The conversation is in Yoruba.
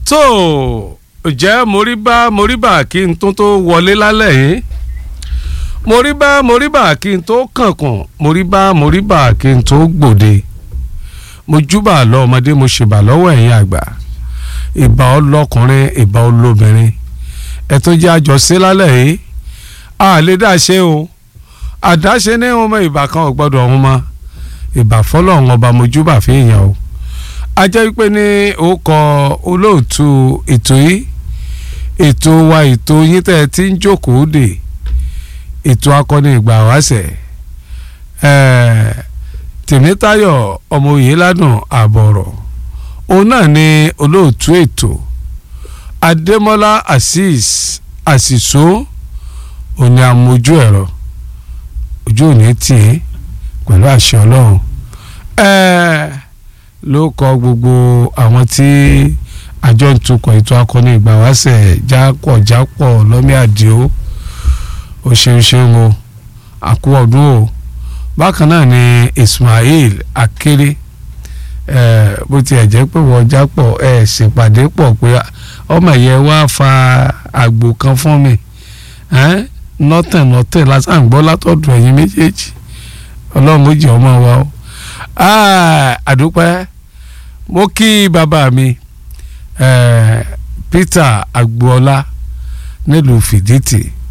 tó jẹ́ moríbá moríbà kí n tó tó wọlé lálẹ́ yìí moríbá moríbà kí n tó kànkùn moríbá moríbà kí n tó gbòde mo júbà lọ ọmọdé mo ṣèbà lọ́wọ́ ẹ̀yin àgbà ìbà ọlọ́kùnrin ìbà olóbìnrin ẹ tó jẹ́ àjọṣe lálẹ́ yìí a lè dá ṣe o àdáṣe ní ọmọ ìbà kan ò gbọ́dọ̀ ọ̀hún mọ́ ìbà fọlọ́run ọba mo júbà fi yàn o a jẹ́ wípé ní ó kọ olóòtú ètò yìí ètò wa ètò yín tẹ́ ẹ ti ń jókòó dè ètò akọni ìgbà wáṣẹ̀ tèmítayọ̀ ọmọ òyìnládùn àbọ̀rọ̀ òun náà ni olóòtú ètò adémọ́lá azeez àṣìṣó òní àmójú ẹ̀rọ ojú òní tì í pẹ̀lú àṣẹ ọlọ́run ló kọ gbogbo àwọn tí àjọ ń tukọ̀ ètò akọni ìgbà wáṣẹ̀ jápọ̀ jápọ̀ lọ́mí àdìo ó ṣeun ṣeun o àkú ọdún o bákan náà ni Ismail Akéré bó tiẹ̀ jẹ́ pé wọ́n jápọ̀ ẹ̀ ṣèpàdé pọ̀ pé ọmọ yẹn wá fa àgbò kan fún mi nọ́tẹ̀ nọ́tẹ̀ lásán gbọ́ látọ̀dọ̀ ẹ̀yin méjèèjì ọlọ́run ó jẹ́ ọmọ wa o àdúpẹ́ mo kí bàbá mi Peter Agboola nílùú Fìdítì